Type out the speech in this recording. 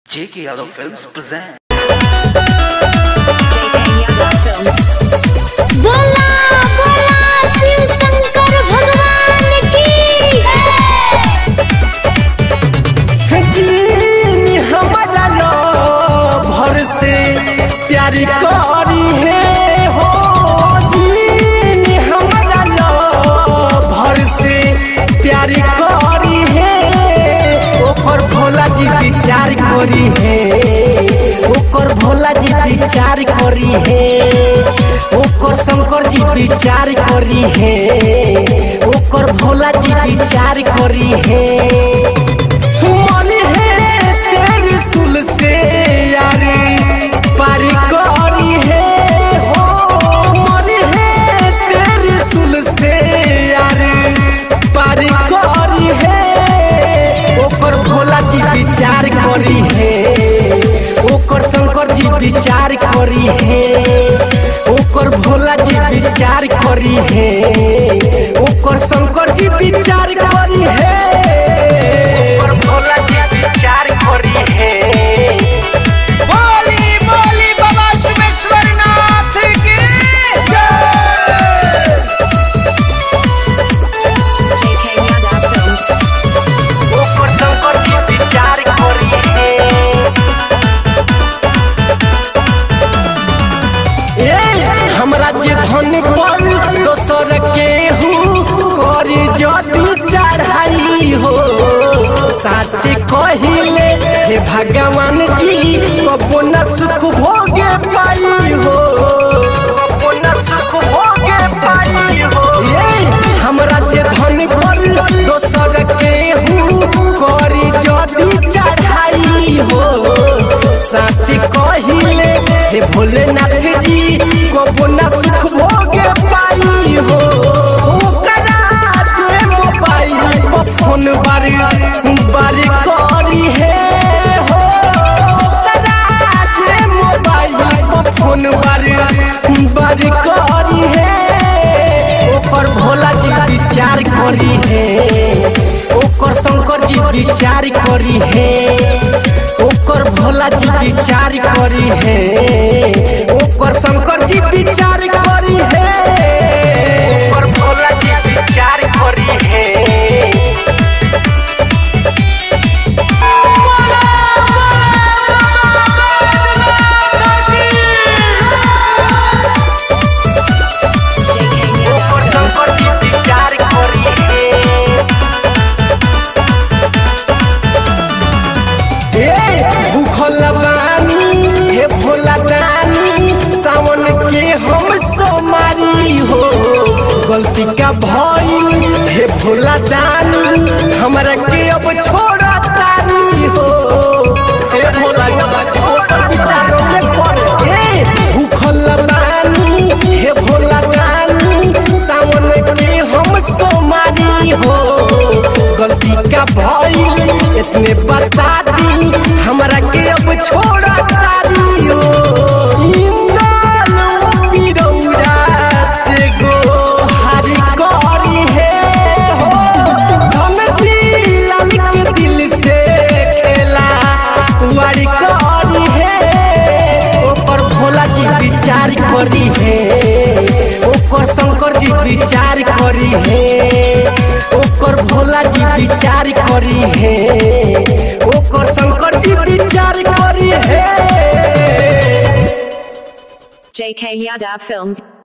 J.K. Yadav Films present. बोला बोला शिव शंकर भगवान की जीनी हमारा लो भर से प्यार करी है हो जीनी हमारा लो भर से प्यार करी है ओकर भोला जी विचार करी है ओकर भोला जी विचार करी है ओकर शंकर जी विचार करी है ओकर भोला जी विचार करी है मन है तेरी सुल से यारी पारी करी है हो मन है तेरी सुल से यारी पारी करी है ओकर भोला जी विचार करी है ओकर शंकर जी विचार करी है ओकर भोला जी विचार करी है ओकर शंकर जी विचार करी है ओकर भोला जी विचार करी है बोली बोली बाबा सुमेश्वर नाथ की जय ओकर शंकर जी विचार करी है ए हमरा जे धन पर दोसर के हूँ करी जदू चढ़ाई हो सच कहिले हे भगवान जी कबो न सुख भोगे पाई हो कबो न सुख भोगे पाई हो ए हमरा जे धन पर दोसर के हूँ करी जदू चढ़ाई हो सच कहिले हे भोलेनाथ जी को न सुख भोगे पाई हो ओकरा जे मोबाइल पर फोन बारी बारी करी है हो ओकरा जे मोबाइल पर फोन बारी बारी करी है ओकर भोला जी विचार करी है ओकर शंकर जी विचार करी है ओकर भोला जी विचार करी है ओकर शंकर जी विचार करी है ओकर भोला जी विचार करी है ओकर शंकर जी विचार करी है ए भूखल बानी हे भोला दानी सावन के हम सोमारी हो गलती का भइल हे भोला दानी हमरा के अब छोड़ा तानी हो हे भोला दानी ओकर विचारों में पड़े ए भूखल बानी हे भोला दानी सावन के हम सोमारी हो गलती का भइल इतने बता दी हमरा के अब छोड़ा तारी हो इंदाल ओ पिरौरा से गो हारी करी है हो हम जी लाल के दिल से खेला वारी करी है ओकर भोला जी विचार करी है ओकर शंकर जी विचार करी है ओकर भोला जी विचार करी है ओकर शंकर जी विचार करी है JK Yadav Films